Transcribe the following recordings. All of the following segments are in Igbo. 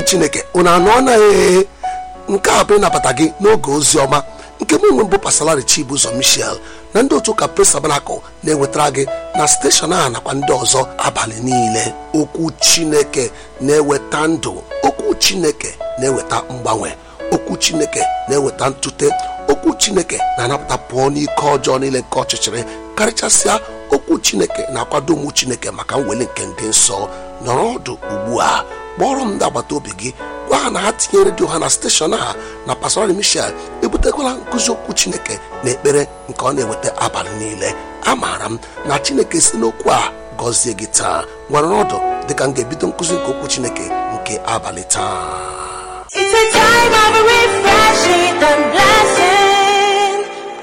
ụmụ chineke unu anụ anaghị nke a bụ ịnabata gị n'oge ozi ọma nke mụ nwe mbụ pasalari chibụzọ michel na ndị otu ụka pres tabanakụl na-ewetara gị na steshọn a nakwa ndị ọzọ abalị niile okwu chineke na-eweta ndụ okwu chineke na-eweta mgbanwe okwu chineke na-eweta ntute okwu chineke na-anapụta pụọ n'ike ọjọọ niile nke ọchịchịrị karịchasịa okwu chineke na-akwado ụmụ chineke maka mweli nke ndị nsọ nọrọ ọdụ ugbu a kpọrọ m ndị agbata obi gị gwa ha na ha tinye redio ha na steshọn a na pastorali michel ebutekwala nkụzi okwu chineke na ekpere nke ọ na-eweta abalị niile amaara m na chineke si n'okwu a gọzie gị taa nwere ọdụ dịka m ga-ebido nkụzi nke okwu chineke nke abalị taa It's a time of refreshing and blessing.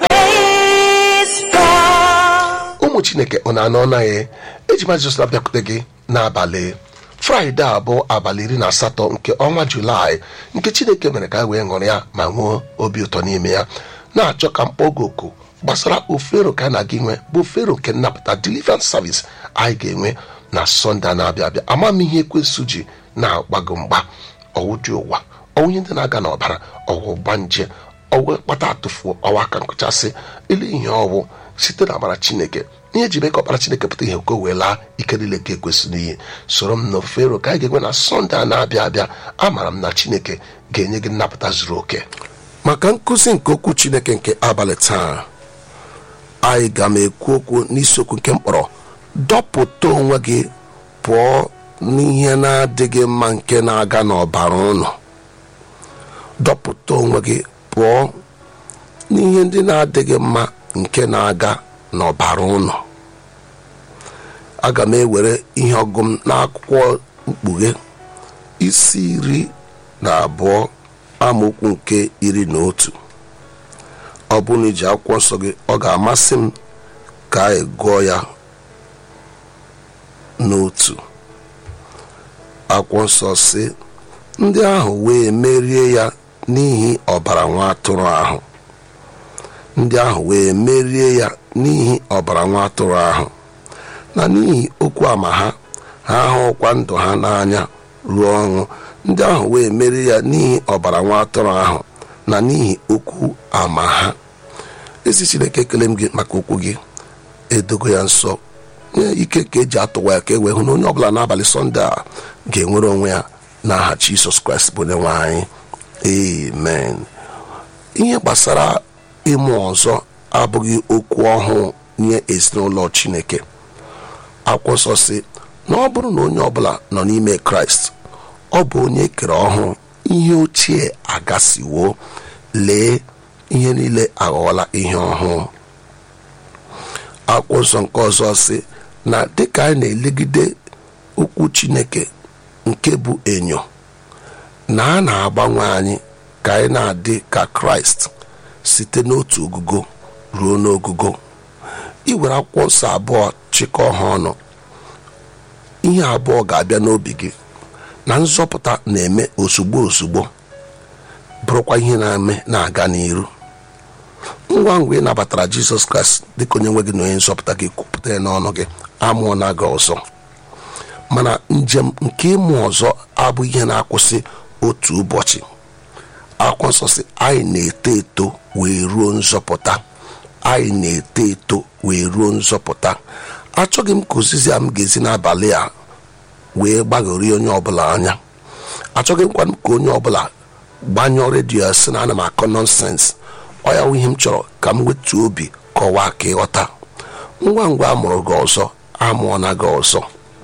Praise God. ụmụ chineke ọ na-anọ naghị eji ma jizọs abịakwute gị n'abalị fraịde a bụ abalị iri na asatọ nke ọnwa julaị nke chineke mere ka anyị wee ṅụrụ ya ma nwee obi ụtọ n'ime ya na-achọ ka mkpọ oge oku gbasara ofero ka a na gị nwe bụ ofero nke nnapụta deliverance service anyị ga-enwe na sọnde a na-abịa abịa ama m ihe ekwesụ ji na-agbago mgba ọwụ dị ụwa ọwụ ihe ndị na-aga n'ọbara ọwụ gbanje ọwụ kpata atụfuo ọwa aka nkụchasị ilu ihe ọwụ site na amara chineke ihe eji mee ka ọkpara chineke pụta ihe ka o wee laa ike niile ka ekwesị n'iyi soro m na ofero ka anyị ga-enwe na sọnde a na-abịa abịa amaara m na chineke ga-enye gị nnapụta zuru oke maka nkụzi nke okwu chineke nke abalị taa anyị ga m ekwu okwu n'isiokwu nke mkpọrọ dọpụta onwe gị pụọ n'ihe na-adịghị mma nke na-aga n'ọbara ụlọ dọpụta onwe gị pụọ n'ihe ndị na-adịghị mma nke na-aga n'ọbara ụlọ aga m ewere ihe ọgụ m n'akwụkwọ mkpughe isi iri na abụọ amaokwu nke iri na otu ọ bụrụ na iji akwụkwọ nsọ gị ọ ga-amasị m ka anyị gụọ ya n'otu akwụkwọ nsọ si ndị ahụ wee merie ya n'ihi ọbara nwa atụrụ ahụ ndị ahụ wee merie ya n'ihi ọbara nwa atụrụ ahụ na n'ihi okwu ama ha ha ahụkwa ndụ ha n'anya ruo ọnwụ ndị ahụ wee merie ya n'ihi ọbara nwa atụrụ ahụ na n'ihi okwu ama ha ezi chineke ekele m gị maka okwu gị edogo ya nsọ nye ike ka eji atụwa ya ka e wee hụ na onye ọbụla n'abalị sọnde a ga-enwere onwe ya n'aha jisọs kraịst bụ onye nwe anyị amen ihe gbasara ịmụ ọzọ abụghị okwu ọhụụ nye ezinụlọ chineke akwụkwọ nsọ si na ọ bụrụ na onye ọbụla nọ n'ime kraịst ọ bụ onye kere ọhụụ ihe ochie agasiwo lee ihe niile aghọọla ihe ọhụụ akwụkwọ nsọ nke ọzọ si na dịka anyị na-elegide okwu chineke nke bụ enyo na a na-agbanwe anyị ka anyị na-adị ka kraịst site n'otu ogugo ruo n'ogugo iwere akwụkwọ nsọ abụọ chịkọọ ha ọnụ ihe abụọ ga-abịa n'obi gị na nzọpụta na-eme ozugbo ozugbo bụrụkwa ihe na-eme na-aga n'iru ngwa ngwa ị nabatara jizọs kraịst dịka onye nwe gị na onye nzọpụta gị kwupụta ya n'ọnụ gị amụọ na gị ọzọ mana njem nke ịmụ ọzọ abụ ihe na-akwụsị otu ụbọchị akwụkwọ nsọ si anyị na-eto eto wee ruo nzọpụta anyị na-eto eto wee ruo nzọpụta achọghị m ka ozizi a m ga-ezi n'abalị a wee gbaghorie onye ọbụla anya achọghị m kwanụ ka onye ọbụla gbanyụọ redio ya sị na ana m akọ nọnsens ọ ya wụ ihe m chọrọ ka m wetuo obi kọwaa ka ịghọta ngwa ngwa a mụrụ gị ọzọ amụọna gị ọzọ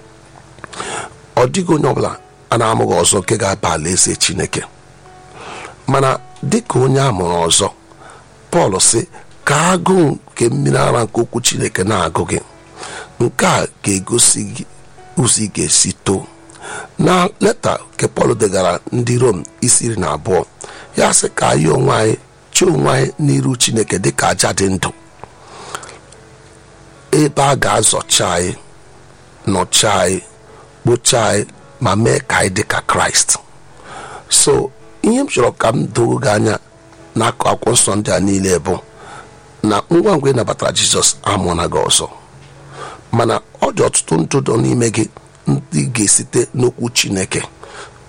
ọ dịghị onye ọbụla a na-amụghị ọzọ nke ga-aba alaeze chineke mana dịka onye a mụrụ ọzọ pọl sị ka agụụ nke mmiri ara nke okwu chineke na-agụ gị nke a ga-egosi gị ụzọ ị ga-esi too na leta nke pọl degara ndị rom isi iri na abụọ ya sị ka anyị onwe anyị chi onwe anyị n'iru chineke dịka aja dị ndụ ebe a ga-azọcha anyị nọcha anyị kpochaa anyị ma mee ka anyị dị ka kraịst so ihe m chọrọ ka m doo gị anya n'akụ akwụkwọ nsọ ndị a niile bụ na ngwa ngwa ị nabatara jizọs amụọna gị ọzọ mana ọ dị ọtụtụ ndụ dọ n'ime gị ndị ga-esite n'okwu chineke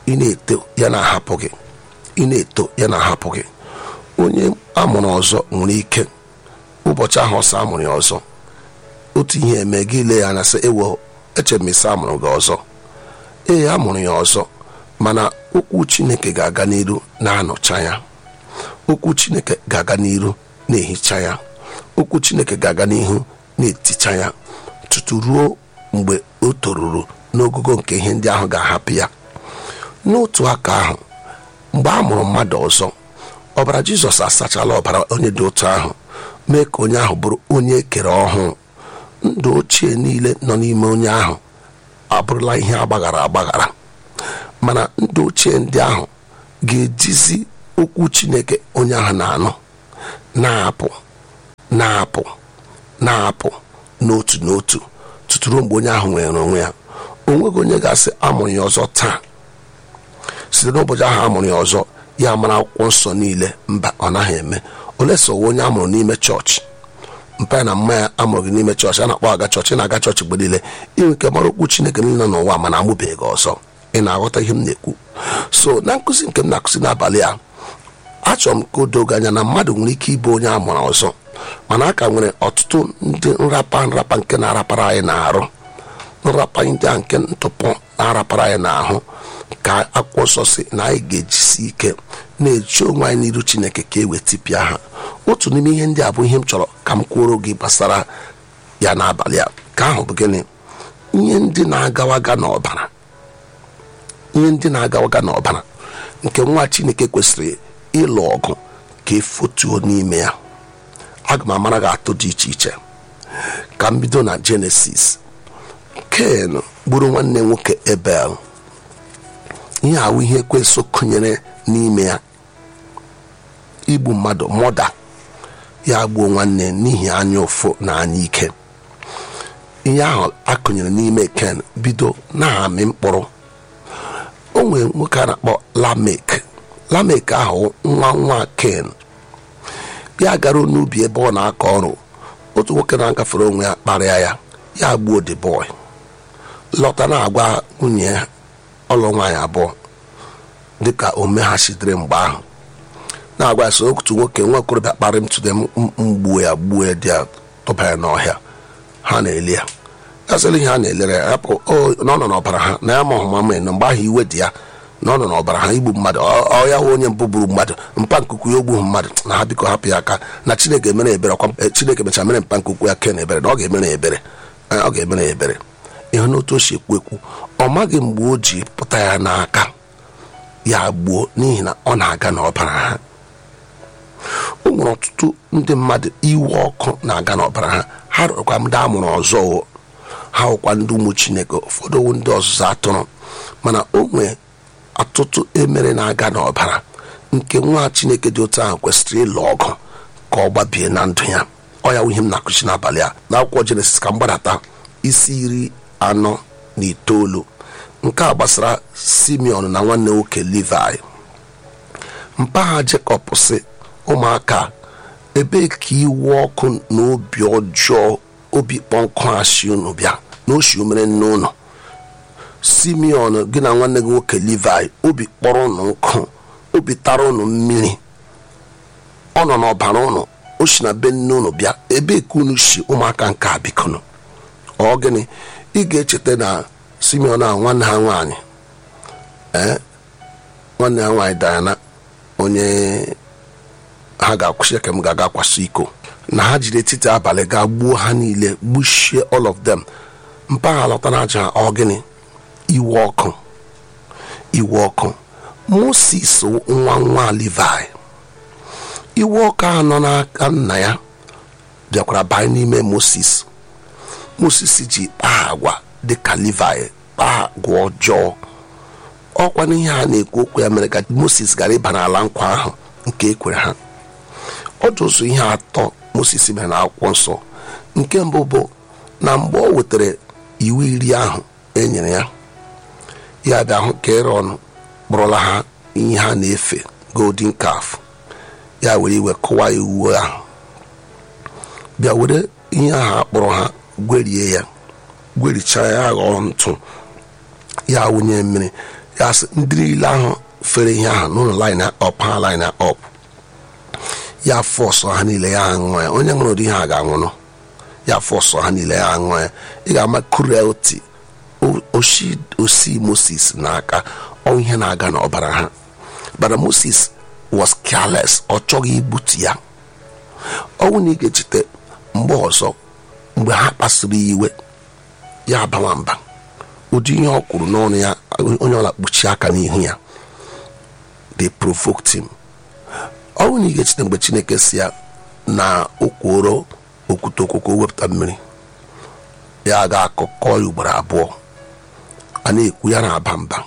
ị na-eto ya na-ahapụ gị ị na-eto ya na-ahapụ gị onye amụrụ ọzọ nwere ike ụbọchị ahụ ọsọ amụrụ ya ọzọ otu ihe eme gị ile ya anya sị ewo eche m isi amụrụ gị ọzọ ee amụrụ ya ọzọ mana okwu chineke ga-aga n'iru na-anọcha ya okwu chineke ga-aga n'iru na-ehicha ya okwu chineke ga-aga n'ihu na-eticha ya tutu ruo mgbe o toruru n'ogogo nke ihe ndị ahụ ga-ahapụ ya n'otu aka ahụ mgbe a mụrụ mmadụ ọzọ ọbara jizọs asachala ọbara onye dị otu ahụ mee ka onye ahụ bụrụ onye ekere ọhụụ ndụ ochie niile nọ n'ime onye ahụ abụrụla ihe agbaghara agbaghara mana ndụ ochie ndị ahụ ga-ejizi okwu chineke onye ahụ na-anụ na-apụ na-apụ na-apụ n'otu n'otu tutu ruo mgbe onye ahụ nwere onwe ya o nweghị onye ga-asị amụrụ ya ọzọ taa site n'ụbọchị ahụ amụrụ ya ọzọ ya mara akwụkwọ nsọ niile mba ọ naghị eme ole so onye amụrụ n'ime chọọchị mpa ya na mma ya amụrụ gị n'ime chọọchị a na-akpọ aga chọọchị na-aga chọọchị mgbe niile inwe ike mara okwu chineke niile nọ n'ụwa mana amụbeghị gị ọzọ ị na-aghọta ihe m na-ekwu so na nkụzi nke m na-akụzi n'abalị a achọrọ m ka o doo gị anya na mmadụ nwere ike ịbụ onye amụrụ ọzọ mana a ka nwere ọtụtụ ndị nrapa nrapa nke na-arapara anyị n'arụ nrapa ndị a nke ntụpọ na-arapara anyị n'ahụ ka akwụkwọ nsọ si na anyị ga-ejisi ike na-eji onwe anyị n'iru chineke ka e wetipịa ha otu n'ime ihe ndị a bụ ihe m chọrọ ka m kwuoro gị gbasara ya n'abalị a ka ahụ bụ gịnị ihe ndị na-agawaga n'ọbara ihe ndị na-agawaga n'ọbara nke nwa chineke kwesịrị ịlụ ọgụ ka efotuo n'ime ya aga m amara gị atụ dị iche iche ka m bido na jenesis ken gburu nwanne nwoke ebel ihe ahụ ihe ekwesị kụnyere n'ime ya igbu mmadụ mọda ya gbuo nwanne n'ihi anya ụfụ na anya ike ihe ahụ akụnyere n'ime ken bido na-amị mkpụrụ o nwere nwoke a na-akpọ lamek lamek ahụ nwa nwa ken ya gara n'ubi ebe ọ na-akọ ọrụ otu nwoke na-agafere onwe ya kparịa ya ya gbuo the boy lọta na-agwa nwunye ya ọlụ nwaanyị abụọ dịka o meghachitere mgbe ahụ na-agwa ya so otu nwoke nwa okorobịa kparị m tụde mgbuo ya gbuo ya dị ya tụba ya n'ọhịa ha na-eli ya ya sịrị ihe ha na-elere ya rapụ na ọ nọ n'ọbara ha na ya ma ọhụma na mgbe ahụ iwe dị ya na ọ nọ n'ọbara ha igbu mmadụ ọ ya hụ onye mbụ gburu mmadụ mpa nkuku ya ogbughị mmadụ na ha biko hapụ ya aka na chineke mere ebere ọkwa chineke mechara mere mpa nkuku ya ken ebere na ọ ga-emere ebere ọ ga-emere ya ebere ịhụ n'otu o si ekwu ekwu ọ maghị mgbe o ji pụta ya n'aka ya gbuo n'ihi na ọ na-aga n'ọbara ha o nwere ọtụtụ ndị mmadụ iwe ọkụ na-aga n'ọbara ha ha rụrụkwa ndị amụrụ ọzọ ha hụkwa ndị ụmụ chineke ụfọdụ ndị ọzụzụ atụrụ mana o nwee ọtụtụ emere na-aga n'ọbara nke nwa chineke dị otu ahụ kwesịrị ịlụ ọgụ ka ọ gbabie na ndụ ya ọ ya ihe m na-akụchi n'abalị a n'akwụkwọ jenesis ka m gbadata isi iri anọ na itoolu nke a gbasara simeon na nwanne nwoke levi mpaghara jekọb si ụmụaka ebe ka iwe ọkụ na obi ọjọọ obi kpọnkụ asị unu bịa na oshi omere nne ụlọ simeon gị na nwanne gị nwoke levi obi kpọrọ ụnụ nkụ obi tara ụnụ mmiri ọ nọ n'ọbara ụnụ o si na be nne ụnụ bịa ebe ka unu si ụmụaka nke a bikonu ọ gịnị ị ga-echeta na simeon a nwanne ha nwaanyị ee nwanne ha nwaanyị diana onye ha ga-akwụsị ka m ga-aga kwaso iko na ha jiri etiti abalị gaa gbuo ha niile gbuchie all of them mpaghara lọta na aja ọ gịnị iwe ọkụ iwe ọkụ moses nwa nwa levi iwe ọkụ a nọ n'aka nna ya bịakwara banye n'ime moses moses ji kpaa agwa dịka levi kpaa agwa ọjọọ ọkwa n'ihe a na-ekwu okwu ya mere ka moses gara ịba n'ala nkwa ahụ nke ekwere ha ọ dị ụzọ ihe atọ moses mere na akwụkwọ nsọ nke mbụ bụ na mgbe ọ wetara iwu iri ahụ e nyere ya ya bịa hụ ka ịrọn kpọrọla ha ihe ha na-efe golden calf ya were iwe kụwa iwu ahụ bịa were ihe ahụ akpọrọ ha gwerie ya gwerichaa ya ghọọ ntụ ya wụnye mmiri ya sị ndị niile ahụ fere ihe ahụ n'ụlọ line up ha line up ya fọsọ ha niile ya aṅụ ya onye ṅụrụ ụdị ihe a ga-anwụrụ ya fọsọ ha niile ya aṅụ ya ị ga-ama cruelty osi osi moses n'aka ọ ihe na-aga n'ọbara ha bara moses was careless ọ chọghị igbutu ya ọnwụ na ị ga-echete mgbe ọzọ mgbe ha kpasuru ya iwe ya abawa mba ụdị ihe ọ kwuru n'ọnụ ya onye ọla kpuchie aka n'ihu ya they provoked him ọnwụ na ị ga-echete mgbe chineke si ya na okworo okwute okwukwo wepụta mmiri ya ga-akụkọ ya ugboro abụọ a na-ekwu ya na-aba mba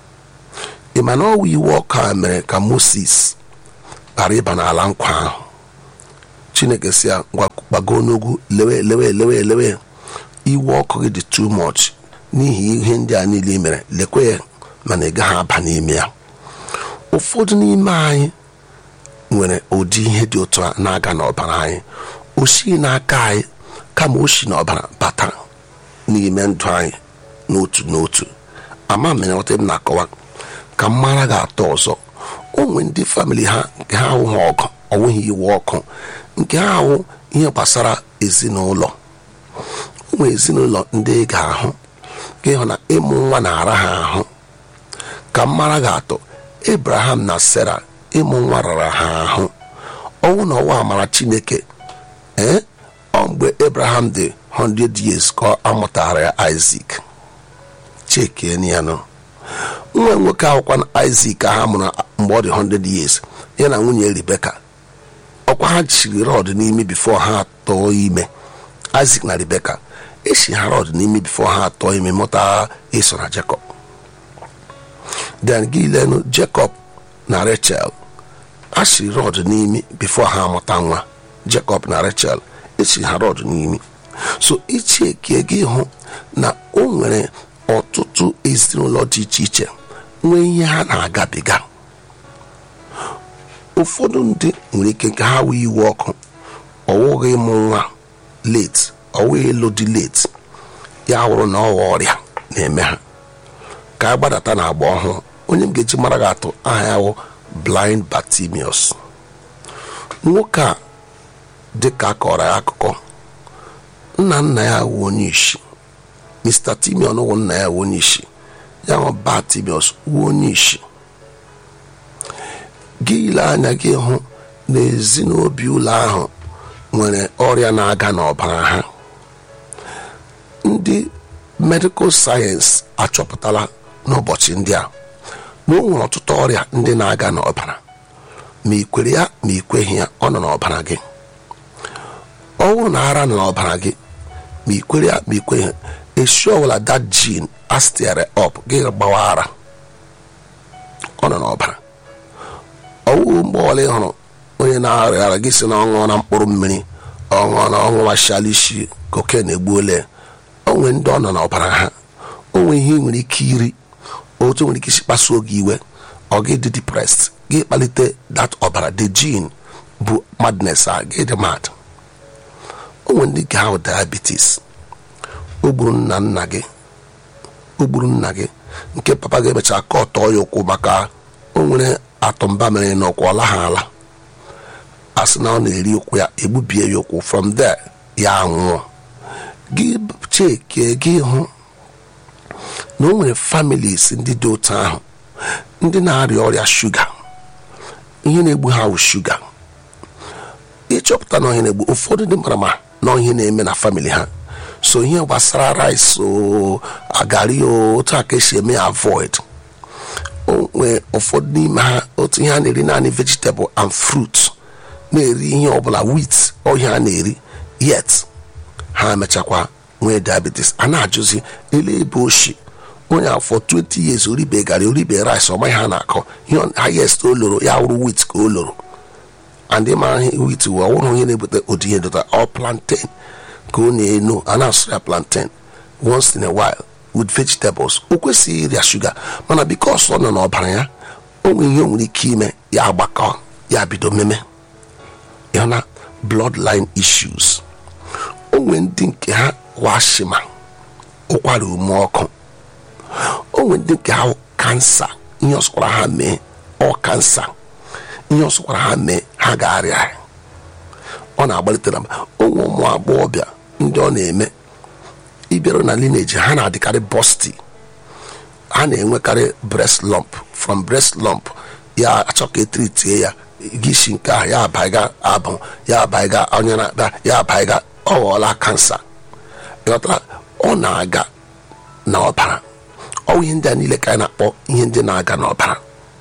ị ma na ọwụ iwu ọkụ a mere ka moses ghara ịba n'ala nkwa ahụ chineke si ya ngwa gbago n'ugwu lewe lewe lewe lewe iwu ọkụ gị dị too much n'ihi ihe ndị a niile i mere lekwe ya mana ị gaghị aba n'ime ya ụfọdụ n'ime anyị nwere ụdị ihe dị otu a na-aga n'ọbara anyị o si n'aka anyị kama o si n'ọbara bata n'ime ndụ anyị n'otu n'otu ama m nghọta m na-akọwa ka m mara ga-atọ ọzọ o nwee ndị famili ha nke ha ahụghị ọgụ ọnwụghị iwu ọkụ nke ha ahụ ihe gbasara ezinụlọ o nwee ezinụlọ ndị ị ga-ahụ ka ịhụ na ịmụ nwa na-ara ha ahụ ka m mara ga-atọ abraham na sara ịmụ nwa rara ha ahụ ọnwụ na ọnwa amara chineke ee ọ mgbe abraham dị 100 years ka a mụtara ya isak chekienyanụ nwa nwoke akwụkwa na isak ha mụrụ mgbe ọ dị 100 years ya na nwunye rebeka ọkwa ha chiri rọd n'imi bifo ha atọọ ime isak na rebeka echi ha rọd n'imi bifo ha atọọ ime mụta eso na jacob then gị lenụ jacob na rachel a chiri rọd n'imi bifo ha amụta nwa jacob na rachel echi ha rọd n'imi so ichiekie gị hụ na o nwere ọtụtụ ezinụlọ dị iche iche nwee ihe ha na-agabiga ụfọdụ ndị nwere ike ka ha wee iwe ọkụ ọwụghị ịmụ nwa late ọwụghị ịlụ dị late ya wụrụ na ọghọ ọrịa na-eme ha ka a gbadata na agba ọhụụ onye m ga-eji mara ga-atụ aha ya wụ blind Bartimaeus nwoke a dị ka a kọrọ ya akụkọ nna nna ya wụ onye isi Mr. Timeon wụ nna ya wụ onye isi ya wụ Bartimaeus wụ onye isi gị ile anya gị hụ na ezinobi ụlọ ahụ nwere ọrịa na-aga n'ọbara ha ndị medikal sayensị achọpụtala n'ụbọchị ndị a na o nwere ọtụtụ ọrịa ndị na-aga n'ọbara ma ị kwere ya ma ị kweghị ya ọ nọ n'ọbara gị ọ bụrụ na ara nọ n'ọbara gị ma ị kwere ya ma ị kweghị esi ọbụla that gene astiere up gị gbawa ara ọ nọ n'ọbara ọwụ mgbe ọbụla ị hụrụ onye na-arịa ara gị si na ọṅụọ na mkpụrụ mmiri ọṅụọ na ọṅụ mashal isi koken egbuole onwe ndị ọ nọ n'ọbara ha onwe ihe ị nwere ike iri otu nwere ike isi kpasuo gị iwe ọ gị dị depressed gị kpalite that ọbara the gene bụ madness a gị dị mad onwe ndị nke ahụ diabetes o gburu nna nna gị o gburu nna gị nke papa ga-emecha ka ọ tọọ ya ụkwụ maka o nwere atụmba mere n'ụkwụ ọ laha ala a sị na ọ na-eri ụkwụ ya egbubie ya ụkwụ from there ya anwụọ gị cheke gị hụ na o nwere families ndị dị otu ahụ ndị na-arịa ọrịa shuga ihe na-egbu ha bụ shuga ịchọpụta na ihe na-egbu ụfọdụ ndị mara ma na ihe na-eme na famili ha so ihe gbasara rice o agari o otu a ka esi eme ya avoid onwe ụfọdụ n'ime ha otu ihe a na-eri naanị vegetable and fruit na-eri ihe ọbụla wheat ọhịa a na-eri yet ha emechakwa nwee diabetes a na-ajụzi ele ebe oshi onye afọ 20 years oribe gari oribe rice ọmaghị ha na-akọ ihe highest o loro ya wụrụ wheat ka o loro and ịmara ihe wheat wụ ọwụrụ onye na-ebute ụdị ihe dota ọ plantain ka ọ na-eno a na-asụ ya plantain once in a while with vegetables o kwesịghị ịrịa shuga mana bikos ọ nọ n'ọbara ya o nwere ihe o nwere ike ime ya agbakọ ya bido meme ya na bloodline issues o nwere ndị nke ha washima ụkwara ume ọkụ o nwere ndị nke ha kansa ihe ọsọkwara ha mee ọ kansa ihe ọsọkwara ha mee ha ga-arịa ya. ọ na-agbalitere m ụmụ ụmụ agbọghọbịa ndị ọ na-eme ịbịara na lineage ha na-adịkarị bosti ha na-enwekarị breast lump from breast lump ya achọ ka etiritie ya gị isi nke ahụ ya abaiga abụ ya abaiga onye na-akpa ya abaiga ọ ghọọla kansa ịghọtara ọ na-aga n'ọbara ọ ihe ndị a niile ka anyị na-akpọ ihe ndị na-aga n'ọbara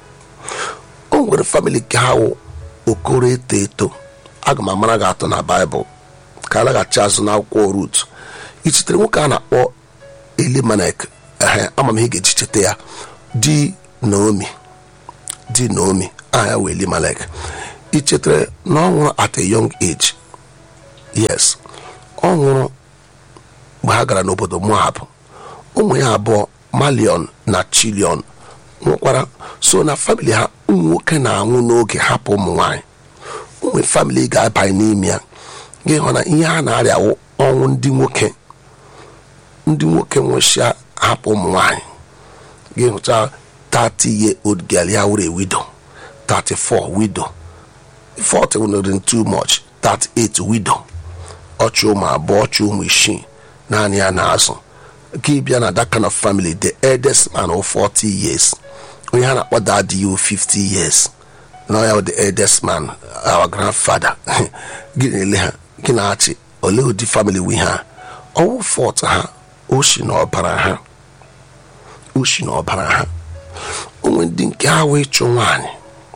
o nwere famili nke ha wụ okoro eto eto aga m amara gị atọ na baịbụl ka a laghachi azụ n'akwụkwọ rut ichetere nwoke a na-akpọ elimelek ehe ama m ihe ga-eji cheta ya di naomi di naomi aha ya wee elimelek ichetere na ọ nwụrụ at a young age yes ọ nwụrụ mgbe ha gara n'obodo moab ụmụ ya abụọ malion na chilion nwụkwara so na famili ha ụmụ nwoke na-anwụ n'oge hapụ ụmụ nwanyị ụmụ famili ga-abanye n'ime ya gị hụ na ihe ha na-arịawụ ọnwụ ndị nwoke ndị nwoke nwụchịa hapụ ụmụ nwanyị gị hụcha 30 year old girl ya were widow 34 widow 40 were too much 38 widow ọchụ ụmụ abụọ ọchụ ụmụ isii naanị ya na-azụ gị bịa na that kind of family the eldest man of 40 years onye ha na-akpọ daddy you 50 years na ya the eldest man our grandfather gị na-ele ha gị na-achị olee ụdị family wi ha ọwụ fọt ha oshi na ọbara ha oshi na ọbara ha onwe ndị nke ha wee chụ nwaanyị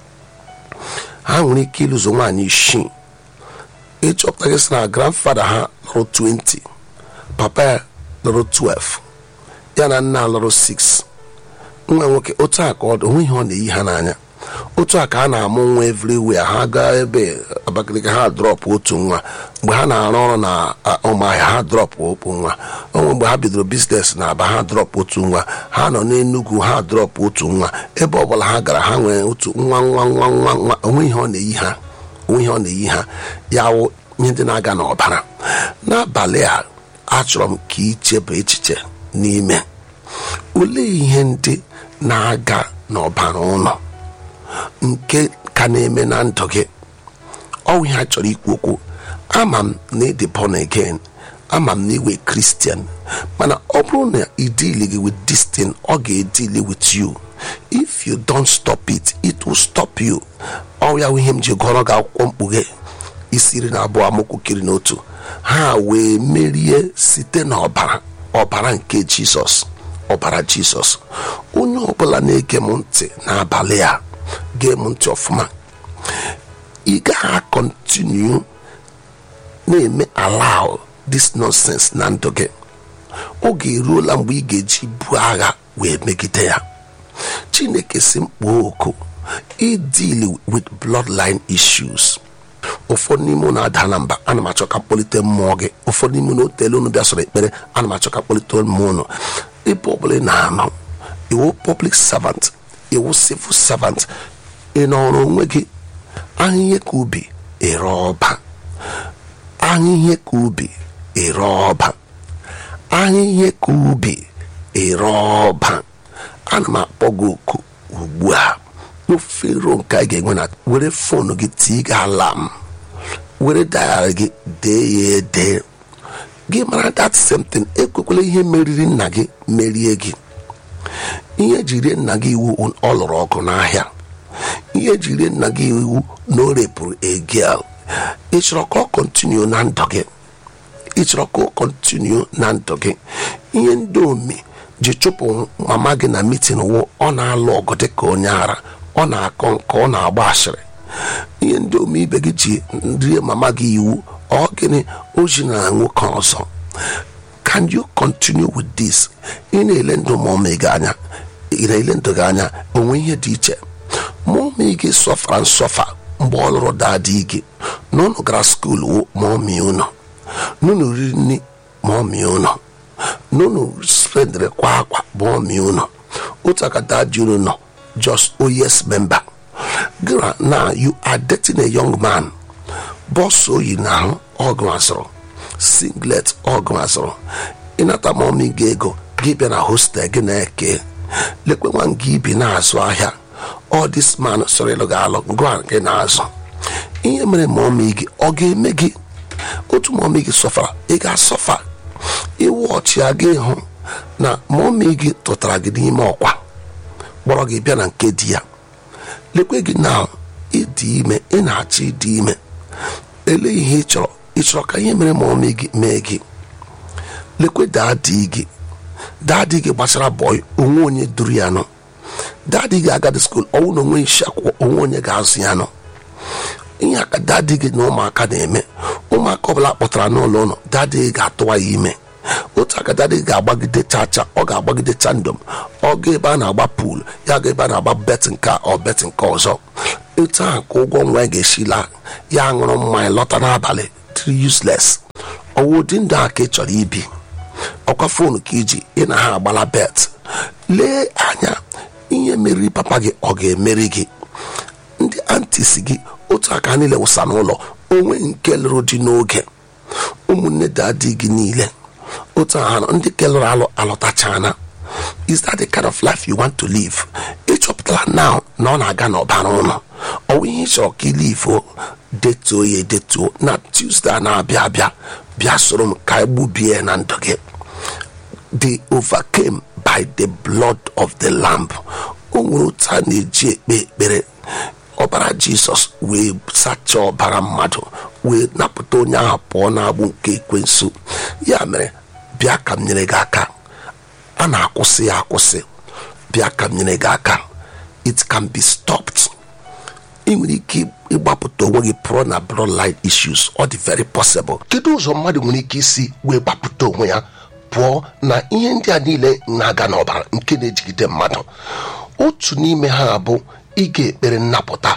ha nwere ike ịlụzo nwaanyị isii ịchọpụta gị sị na grandfather ha lụrụ 20 papa ya lụrụ 12 ya na nna lụrụ 6 nwa nwoke otu a ka ọ dị onwe ihe ọ na-eyi ha n'anya otu a ka a na-amụ nwa everywhere ha gaa ebe abakaliki ha drọpụ otu nwa mgbe ha na-arụ ọrụ na ụmụahịa ha drọpụ otu nwa onwe mgbe ha bidoro biznes na aba ha drọpụ otu nwa ha nọ n'enugwu ha drọpụ otu nwa ebe ọbụla ha gara ha nwere otu nwa nwa nwa nwa nwa onwe ihe ọ na-eyi ha onwe ihe ọ na-eyi ha ya wụ ihe ndị na-aga n'ọbara n'abalị a achọrọ m ka ichebe echiche n'ime olee ihe ndị na-aga n'ọbara ụlọ nke ka na-eme na ndụ gị ọwụ ihe a chọrọ ikwu okwu ama m na ịdị born again ama m na iwe kristian mana ọ bụrụ na ị deal gị with this thing ọ ga-edili with you if you don't stop it it will stop you ọ ya wụ ihe m ji gụọrọ gị akwụkwọ mkpughe isi iri na abụọ amakwukiri n'otu ha wee merie site n'ọbara ọbara nke jizọs ọbara jizọs onye ọbụla na-ege m ntị n'abalị a gee m ntị ọfụma ị gaghị akọntinu na-eme allow this nonsense na ndụ gị oge eruola mgbe ị ga-eji buo agha wee megide ya chineke si mkpoo oku idili with bloodline issues ụfọdụ n'ime unu ada na mba ana m achọ ka mkpọlite mmụọ gị ụfọdụ n'ime unu otele unu bịa sọrọ ekpere ana m achọ ka mkpọlite mmụọ unu ebe ọbụla ị na-anọ iwu public servant iwu civil servant ị nọrọ onwe gị ahịhịa ka ubi ere ọba ahịhịa ka ubi ere ọba ahịhịa ka ubi ere ọba ana m akpọ gị oku ugbu a ofero nke a ga-enwe na were fonu gị tii gị alam were dayara gị dee ya ede gị mara that same thing ekwekwala ihe meriri nna gị merie gị ihe jiri nna gị iwu ọ lụrụ ọgụ n'ahịa ihe jiri nna gị iwu na o repụrụ egel ị chọrọ ka ọ kọntinu na ndụ gị ị chọrọ ka ọ kọntinu na ndụ gị ihe ndị omi ji chụpụ mama gị na mitin wụ ọ na-alụ ọgụ dị ka onye ara ọ na-akọ nke ọ na-agba asịrị ihe ndị ome ibe gị ji rie mama gị iwu ọ gịnị o ji na nwoke ọzọ can you continue with this ị na-ele ndụ mụọmị gị anya ị na-ele ndụ gị anya onwe ihe dị iche mụọmị gị sọfara nsọfa mgbe ọ lụrụ daadị gị na unu gara skuulu mụọmị unu n'unu riri nri mụọmị unu n'unu spendịrị kwa akwa mụọmị unu otu aka daadị unu nọ just oh yes member gra now you are dating a young man bọs oyi na ahụ ọgụ azụrụ singlet ọgụ azụrụ ịnata mọmi gị ego gị bịa na hostel gị na-eke lekwe nwa gị ibi na-azụ ahịa ọ dis man sọrọ ịlụ gị alụ ngwa gị na-azụ ihe mere ma ọmị gị ọ ga-eme gị otu ma ọmị gị sọfara ị ga-asọfa iwu ọchịa gị hụ na ma ọmị gị tụtara gị n'ime ọkwa kpọrọ gị bịa na nke di ya lekwe gị na ịdị ime ị na-achọ ịdị ime ele ihe ị chọrọ ị chọrọ ka ihe mere ma ọmị gị mee gị lekwe daadị gị daadị gị gbachara bọị onwe onye duru ya nọ daadị gị agadi skul ọnwụ na onwe isi akwụkwọ onwe onye ga-azụ ya nọ ihe aka daadị gị na ụmụaka na-eme ụmụaka ọbụla kpọtara n'ụlọ ụlọ daadị gị ga-atụwa ya ime otu aka daadị gị ga-agbagide chacha ọ ga-agbagide chandom ọ ga ebe a na-agba pool ya ga ebe a na-agba bet nke ọ bet nke ọzọ etu ahụ ka ụgwọ nwa ya ga-esi laa ya ṅụrụ mmanya lọta n'abalị dị useless ọwụ ụdị ndụ a ka ị chọrọ ibi ọkwa foonu ka iji ị na ha agbala bet lee anya ihe meriri papa gị ọ ga-emeri gị ndị antis gị otu aka niile wụsa n'ụlọ onwe nke lụrụ di n'oge ụmụnne dadi gị niile otu aha nọ ndị kelụrụ alụ alọtachana is that the kind of life you want to live ịchọpụtara now na ọ na-aga n'ọbara ụlọ ọwụ ihe ị chọrọ ka ilifuo detuo ya edetuo na tuesday a na-abịa abịa bịa soro m ka egbubie na ndụ gị they overcame by the blood of the lamb o nwere otu a na-eji ekpe ekpere ọbara jizọs wee sachaa ọbara mmadụ wee napụta onye ahụ pụọ n'agbụ nke ekwensu ya mere bịa ka m nyere gị aka a na-akwụsị ya akwụsị bịa ka m nyere gị aka it can be stopped ị nwere ike ịgbapụta onwe gị pụọ na bloodline issues ọ dị very possible kedu ụzọ mmadụ nwere ike isi wee gbapụta onwe ya pụọ na ihe ndị a niile na-aga n'ọbara nke na-ejigide mmadụ otu n'ime ha bụ ịga ekpere nnapụta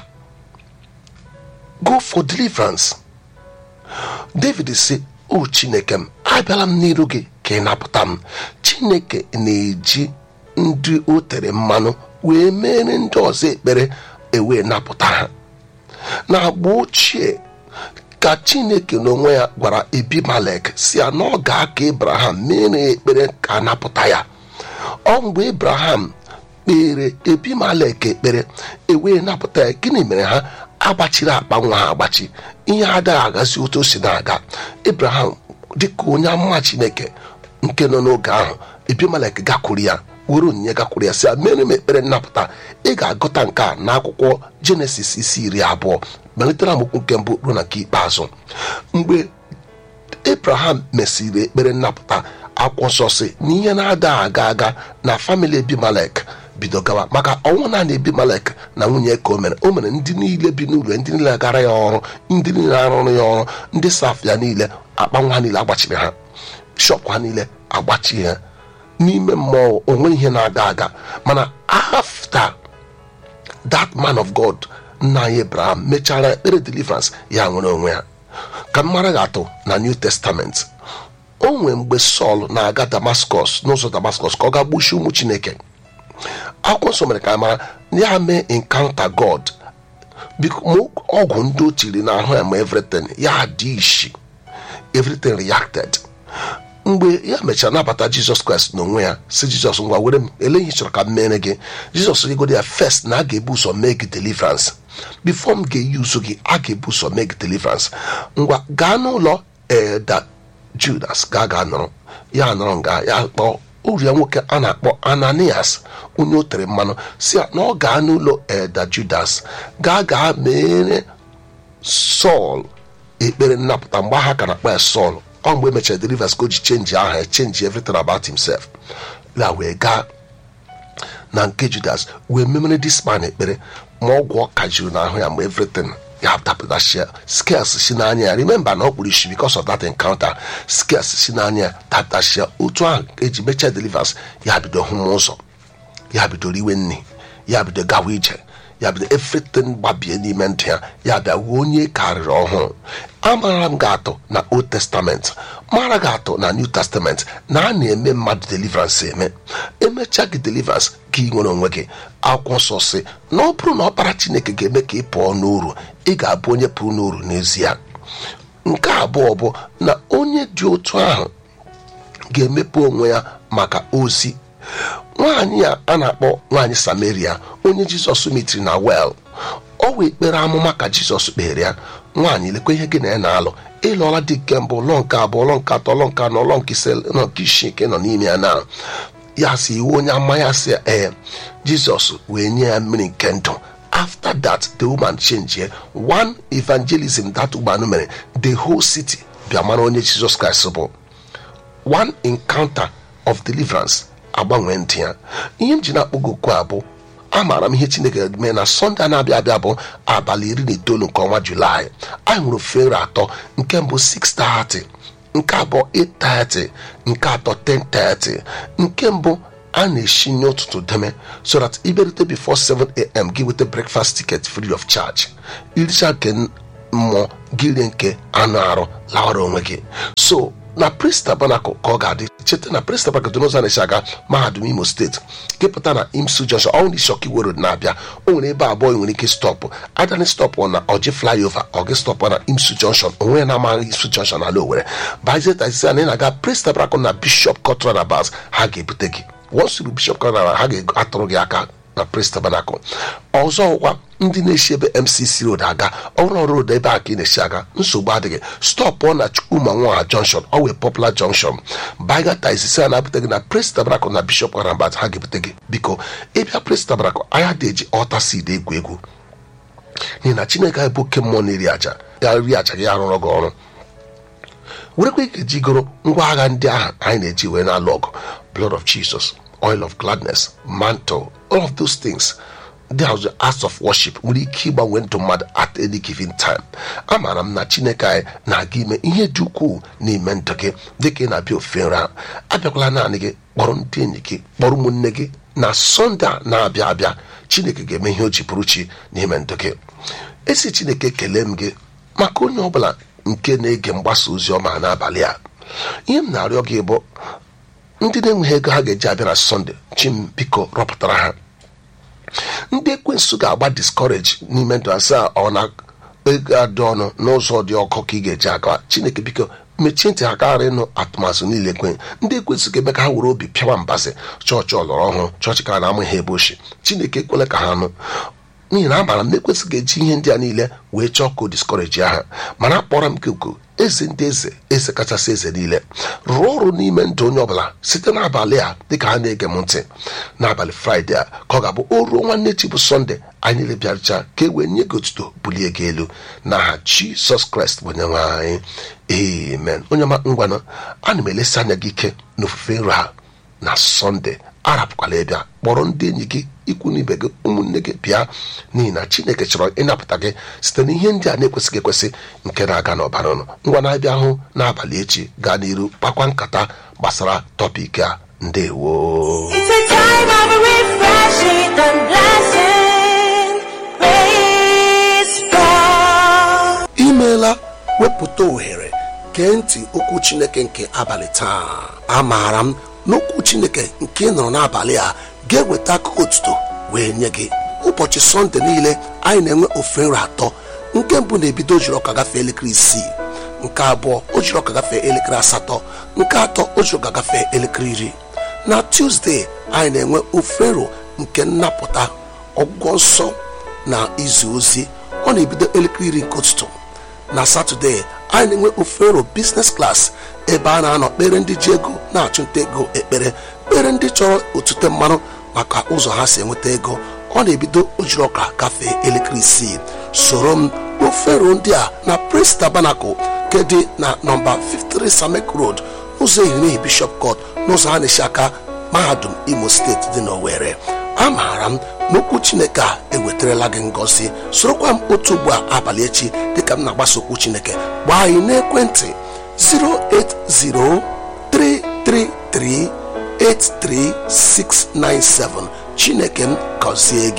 go for deliverance david si o chineke m abịala m n'iru gị ka ị napụta m chineke na-eji ndị o tere mmanụ wee mere ndị ọzọ ekpere ewee napụta ha na agba ochie ka chineke n'onwe ya gwara ebimelek si ya na ọ ga-aka abraham mere ya ekpere ka a napụta ya ọ mgbe abraham kpere ebimelek ekpere ewee napụta ya gịnị mere ha agbachiri akpa nwa ha agbachi ihe adịghị agazi otu o si na-aga abraham dịka onye amụma chineke nke nọ n'oge ahụ ebimelek gakwuru ya were onyinye gakwuru ya si ya mere m ekpere nnapụta ị ga-agụta nke a n'akwụkwọ jenesis isi iri abụọ malitere amokwu nke mbụ ruo na nke ikpeazụ mgbe abraham mesịrị ekpere nnapụta akwụkwọ nsọ si na ihe na-ada aga aga na famili ebimelek bido gawa maka ọnwụ naanị ebimelek na nwunye ka o mere o mere ndị niile bi n'ụlọ ndị niile gara ya ọrụ ndị niile arụrụ ya ọrụ ndị saf ya niile akpa nwa ha niile agbachiri ha shọpụ ha niile agbachi ha n'ime mmụọ onwe ihe na-aga aga mana after that man of god nna anyị abraham mechara ekpere deliverance ya nwere onwe ya ka mmara ga-atụ na new testament o nwee mgbe sọl na-aga damascus n'ụzọ damascus ka ọ ga gbuchi ụmụ chineke akwụkwọ nsọ mere ka a mara ya mee encounter god biko ma ọgwụ ndị o tiri n'ahụ ya ma everything ya dị ishi everything reacted mgbe ya mechara nabata jizọs kraịst n'onwe ya si jizọs ngwa were m ele ihe ị chọrọ ka m mere gị jizọs rigoro ya first na a ga-ebu ụzọ mee gị deliverance before m ga-eyuzu gị a ga-ebu ụzọ mee gị deliverance ngwa gaa n'ụlọ eda judas gaa gaa nọrọ ya nọrọ nga ya kpọọ uru ya nwoke a na-akpọ ananias onye o tere mmanụ si ya na ọ gaa n'ụlọ eda judas gaa gaa mere sọl ekpere nnapụta mgbe ha ka na-akpọ ya sọl ọ mgbe emechara deliverance ka o ji chenji aha ya chenji everything about himself ya wee gaa na nke judas wee memere this man ekpere ma ọgwụ ọ ka juru n'ahụ ya ma everything ya dapụtachia scales si n'anya ya remember na ọ kpụrụ isi because of that encounter scales si n'anya ya dapụtachia otu ahụ eji mechaa deliverance ya bido hụ m ụzọ ya bidoro iwe nri ya bido gawa ije ya bido everything gbabie n'ime ndụ ya ya bịa wuo onye karịrị ọhụrụ amara m ga-atụ na old testament mara ga-atụ na new testament na a na-eme mmadụ deliverance eme emechaa gị deliverance gị nwere onwe gị akwụkwọ nsọ si na ọ bụrụ na ọkpara chineke ga-eme ka ị pụọ n'uru ị ga-abụ onye pụrụ n'uru n'ezie nke abụọ bụ na onye dị otu ahụ ga-emepe onwe ya maka ozi nwaanyị a a na-akpọ nwaanyị samaria onye jizọs metiri na wel ọ wee kpere amụma ka jizọs kpere ya nwaanyị lekwa ihe gị na ya na-alụ ịlụọla di nke mbụ ụlọ nke abụọ ụlọ nke atọ ụlọ nke anọ ụlọ nke ise ụlọ nke isii nke nọ n'ime ya na ya si iwu onye ama ya si ee jizọs wee nye ya mmiri nke ndụ after that the woman change ye one evangelism that woman mere the whole city bịa mara onye jizọs kraịst bụ one encounter of deliverance agbanwe ntị ya ihe m ji na-akpọgo okwu a bụ amaara m ihe chineke mee na sọnde a na-abịa abịa bụ abalị iri na itoolu nke ọnwa julaị anyị hụrụ fere atọ nke mbụ 6:30 nke abụọ 8:30 nke atọ 10:30 nke mbụ a na-eshinye ụtụtụ deme so that iberute before 7am gị weta breakfast ticket free of charge iricha nke mmụọ gị rie nke anụ arụ lawara onwe gị so na Praise Tabernacle ka ọ ga-adị cheta na Praise Tabernacle dị n'ụzọ na-esi aga mahadum imo steeti kepụta na imsu junction ọ ndị shọki wero na-abịa o nwere ebe abụọ ị nwere ike stọpụ adani stọpụ na ọjị flyover ọ gị stọpụ na imsu junction onwe ya na-amaghị imsu junction ala owere bazetaisi na ị na-aga Praise Tabernacle na bishop cotran abas ha ga-ebute gị once you bishop cotran ha ga-atụrụ gị aka na Praise Tabernacle ọzọ ọkwa ndị na-esi ebe mcc road aga ọrụ ọrụ road ebe a ka ị na-esi aga nsogbu adịghị stọpụ na chukwuma nwa junction ọ wee popular junction bagata isisi a na-abụta gị na Praise Tabernacle na bishop arabat ha ga-ebute gị biko ịbịa Praise Tabernacle anya dị eji ọta seed egwu egwu n'ihi na chineke anyị bụ oke mmụọ na-eri aja ya ri aja gị arụrụ gị ọrụ werekwa ike jigoro ngwa agha ndị ahụ anyị na-eji wee na-alụ ọgụ blood of jesus oil of gladness mantle all of those things ndị ahụ acts of worship nwere ike ịgbanwe ndụ mmadụ at any given time amaara m na chineke anyị na-aga ime ihe dị ukwuu n'ime ndụ gị dịka ị na-abịa ofe nri ahụ abịakwala naanị gị kpọrọ ndị enyi gị kpọrọ ụmụnne gị na sọnde a na-abịa abịa chineke ga-eme ihe o ji pụrụ chi n'ime ndụ gị esi chineke kelee m gị maka onye ọbụla nke na-ege mgbasa ozi ọma n'abalị a ihe m na-arịọ gị bụ ndị na-enweghị ego ha ga-eji abịa na sọnde chi m biko rọpụtara ha ndị ekwensu ga-agba discourage n'ime ndụ asaa ọ na ego adị ọnụ n'ụzọ dị ọkụ ka ị ga-eji aga chineke biko mechie ntị ha karịa ịnụ atụmatụ niile kwe ndị ekwensụ ga-eme ka ha were obi pịawa mbasị chọọchị ọlọrọ ọhụrụ chọọchị ka na-amụ ihe ebe ochie chineke ekwela ka ha nụ n'ihi na amaara m na ekwensụ ga-eji ihe ndị a niile wee chọọ ka o diskọreji aha mana akpọrọ m keko eze ndị eze eze kachasị eze niile rụọ ọrụ n'ime ndụ onye ọbụla site n'abalị a dịka ha na-ege m ntị n'abalị fraịde a ka ọ ga-abụ o ruo nwanne chi bụ sọnde anyị niile bịarịcha ka e wee nye gị otuto bulie gị elu n'aha jisọs kraịst bụ onyenwe anyị amen onye ọma ngwanụ ana m elesi anya gị ike n'ofufe nrọ ha na sọnde arapụkwala ịbịa kpọrọ ndị enyi gị ikwu n'ibe gị ụmụnne gị bịa n'ihi na chineke chọrọ ịnapụta gị site n'ihe ndị a na-ekwesịghị ekwesị nke na-aga n'ọbara ụnụ ngwa na-abịa hụ n'abalị echi gaa n'iru kpakwa nkata gbasara tọpik a ndewo It's a time of refreshing and blessing. Praise God. imeela wepụta ohere gee ntị okwu chineke nke abalị taa amaara m n'okwu chineke nke ị nụrụ n'abalị a ga-eweta akụkọ otuto wee nye gị ụbọchị sọnde niile anyị na-enwe ofe nri atọ nke mbụ na-ebido ojiri ọka gafee elekere isii nke abụọ o jiri ọka gafee elekere asatọ nke atọ o jiri ọka gafee elekere iri na tuzdee anyị na-enwe ofe nro nke nnapụta ọgwụgwọ nsọ na izu ozi ọ na-ebido elekere iri nke ụtụtụ na satọde anyị na-enwe ofero biznes klas ebe a na-anọ kpere ndị ji ego na-achụnta ego ekpere kpere ndị chọrọ otute mmanụ maka ụzọ ha si enweta ego ọ na-ebido ojiri ọka gafee elekere isii soro m ofero ndị a na Praise Tabernacle nke dị na nọmba 53 samek road ụzọ ehirihi bishop court n'ụzọ ha na-esi aka mahadum imo steeti dị n'Owerri amaara m n'okwu chineke a ewetarala gị ngọzi sorokwa m otu ugbu a abalị echi dịka m na-agbasa okwu chineke gbaa anyị n'ekwentị 08033383697 chineke m gọzie gị